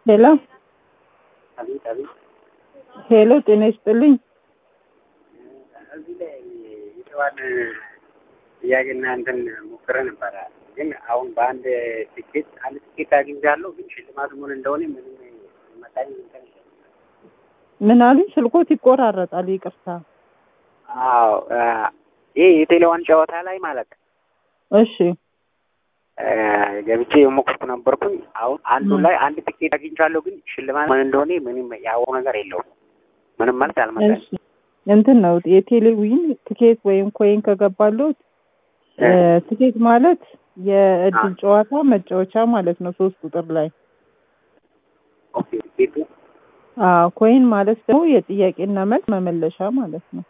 ሄሎ አቤት አቤት። ሄሎ፣ ጤና ይስጥልኝ። እዚህ ላይ የተባለ ጥያቄና እንትን ሞክረ ነበረ፣ ግን አሁን በአንድ ትኬት አንድ ትኬት አግኝቻለሁ፣ ግን ሽልማቱ ምን እንደሆነ ምንም መጣኝ እንትን የለም። ምን አሉኝ? ስልኮት ይቆራረጣል። ይቅርታ። አዎ ይሄ የቴሌዋን ጨዋታ ላይ ማለት እሺ፣ ገብቼ የሞከርኩ ነበርኩኝ። አሁን አንዱ ላይ አንድ ትኬት አግኝቻለሁ፣ ግን ሽልማት ምን እንደሆነ ምንም ያወው ነገር የለውም። ምንም ማለት አልመጣኝ። እሺ። እንትን ነው የቴሌዊን ትኬት ወይም ኮይን ከገባሉት ትኬት ማለት የእድል ጨዋታ መጫወቻ ማለት ነው። ሶስት ቁጥር ላይ ኦኬ ትኬቱ አዎ። ኮይን ማለት ደግሞ የጥያቄና መልስ መመለሻ ማለት ነው።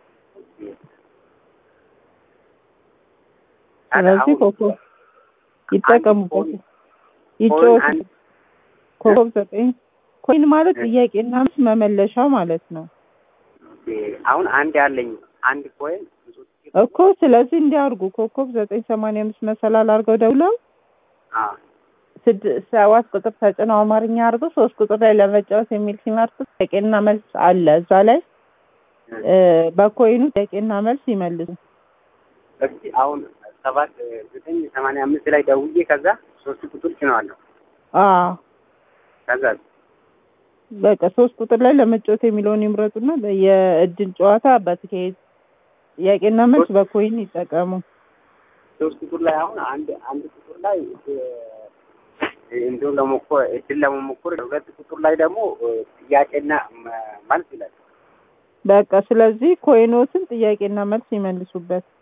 ስለዚህ ኮከብ ይጠቀሙበት፣ ይጫወቱ። ኮከብ ዘጠኝ ኮይን ማለት ጥያቄና መልስ መመለሻ ማለት ነው አሁን አንድ ያለኝ አንድ ኮይን እኮ። ስለዚህ እንዲያርጉ ኮከብ ዘጠኝ ሰማንያ አምስት መሰላል አድርገው ደውለው ስድስት ሰባት ቁጥር ተጭነው አማርኛ አድርገው ሶስት ቁጥር ላይ ለመጫወት የሚል ሲመርጡ ጥያቄና መልስ አለ እዛ ላይ በኮይኑ ጥያቄና መልስ ይመልሱ። እስኪ አሁን ሰባት ዘጠኝ ሰማንያ አምስት ላይ ደውዬ ከዛ ሶስት ቁጥር ጭነዋለሁ። አዎ ከዛ በቃ ሶስት ቁጥር ላይ ለመጫወት የሚለውን ይምረጡና የእድል ጨዋታ በትኬት ጥያቄና መልስ በኮይን ይጠቀሙ። ሶስት ቁጥር ላይ አሁን አንድ አንድ ቁጥር ላይ እንዲሁም ለሞከር እድል ለመሞከር ሁለት ቁጥር ላይ ደግሞ ጥያቄና መልስ ይላል። በቃ ስለዚህ ኮይኖትን ጥያቄና መልስ ይመልሱበት።